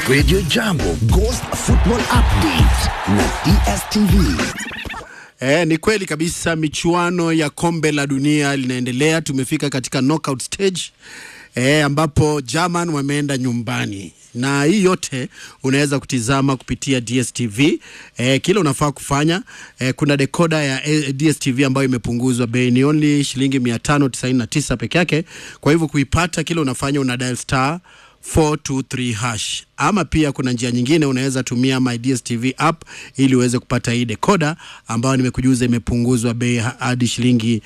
Radio Jambo Ghost Football Update na DSTV. E, ni kweli kabisa michuano ya kombe la dunia linaendelea. Tumefika katika knockout stage e, ambapo German wameenda nyumbani na hii yote unaweza kutizama kupitia DSTV. E, kile unafaa kufanya e, kuna dekoda ya e, DSTV ambayo imepunguzwa bei, ni only shilingi 599 peke yake. Kwa hivyo kuipata, kile unafanya una dial star 423 hash ama pia kuna njia nyingine unaweza tumia my DSTV app ili uweze kupata hii decoder ambayo nimekujuza imepunguzwa bei hadi shilingi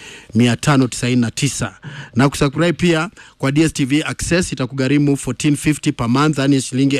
599 na kusubscribe pia kwa DSTV Access itakugharimu 1450 per month yani shilingi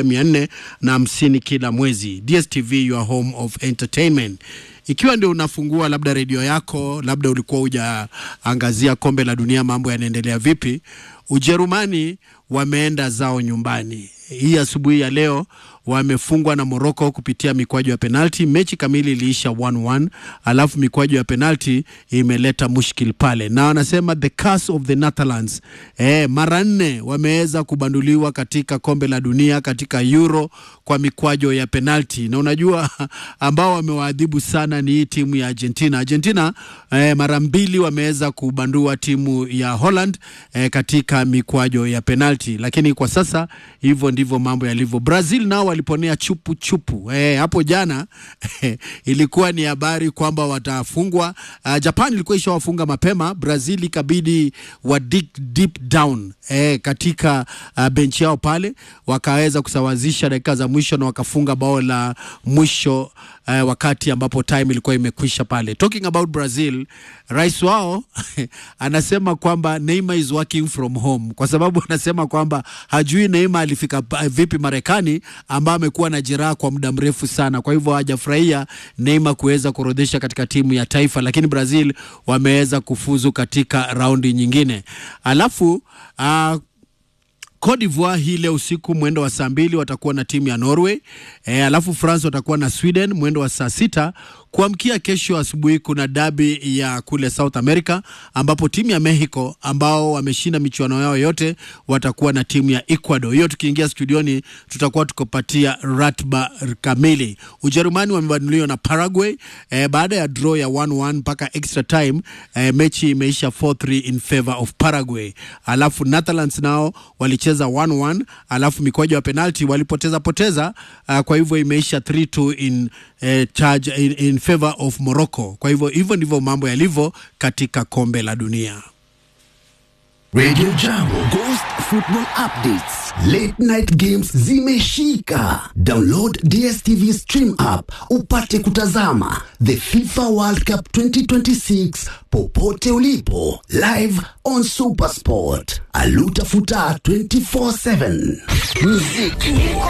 1450 kila mwezi DSTV your home of entertainment ikiwa ndio unafungua labda redio yako, labda ulikuwa hujaangazia kombe la dunia, mambo yanaendelea vipi? Ujerumani wameenda zao nyumbani hii asubuhi ya leo wamefungwa na Morocco kupitia mikwaju ya penalti. Mechi kamili iliisha 1-1, alafu mikwaju ya penalti imeleta mushkil pale, na wanasema the curse of the Netherlands. Eh, mara nne wameweza kubanduliwa katika kombe la dunia katika Euro kwa mikwaju ya penalti, na unajua ambao wamewaadhibu sana ni hii timu ya Argentina. Argentina eh, mara mbili wameweza kubandua timu ya Holland eh, katika mikwaju ya penalti, lakini kwa sasa hivyo ndivyo mambo yalivyo. Brazil nao waliponea chupu chupu eh, hapo jana ilikuwa ni habari kwamba watafungwa. Uh, Japan ilikuwa ishawafunga mapema, Brazil ikabidi wa dig deep down eh, katika uh, benchi yao pale, wakaweza kusawazisha dakika za mwisho na wakafunga bao la mwisho uh, wakati ambapo time ilikuwa imekwisha pale. Talking about Brazil, rais wao anasema kwamba Neymar is working from home kwa sababu anasema kwamba hajui Neymar alifika vipi Marekani ambaye amekuwa na jeraha kwa muda mrefu sana. Kwa hivyo hajafurahia Neymar kuweza kuorodhesha katika timu ya taifa, lakini Brazil wameweza kufuzu katika raundi nyingine. Alafu uh, Cote d'Ivoire hii leo usiku mwendo wa saa mbili watakuwa na timu ya Norway. E, alafu France watakuwa na Sweden mwendo wa saa sita. Kuamkia kesho asubuhi kuna dabi ya kule South America ambapo timu ya Mexico ambao wameshinda michuano yao yote watakuwa na timu ya Ecuador. Hiyo tukiingia studioni tutakuwa tukopatia ratba kamili. Ujerumani wamebanuliwa na Paraguay e, baada ya draw ya 1-1 mpaka extra time e, mechi imeisha 4-3 in favor of Paraguay. Alafu Netherlands nao walicheza 1-1 alafu mikwaju ya penalti walipoteza poteza uh, kwa hivyo imeisha 3-2 in uh, charge in, in favor of Morocco. Kwa hivyo hivyo ndivyo mambo yalivyo katika kombe la dunia. Radio Jambo Ghost Football Updates. Late night games zimeshika. Download DSTV Stream app upate kutazama the FIFA World Cup 2026 popote ulipo live on Supersport. Aluta futa 24/7. Muziki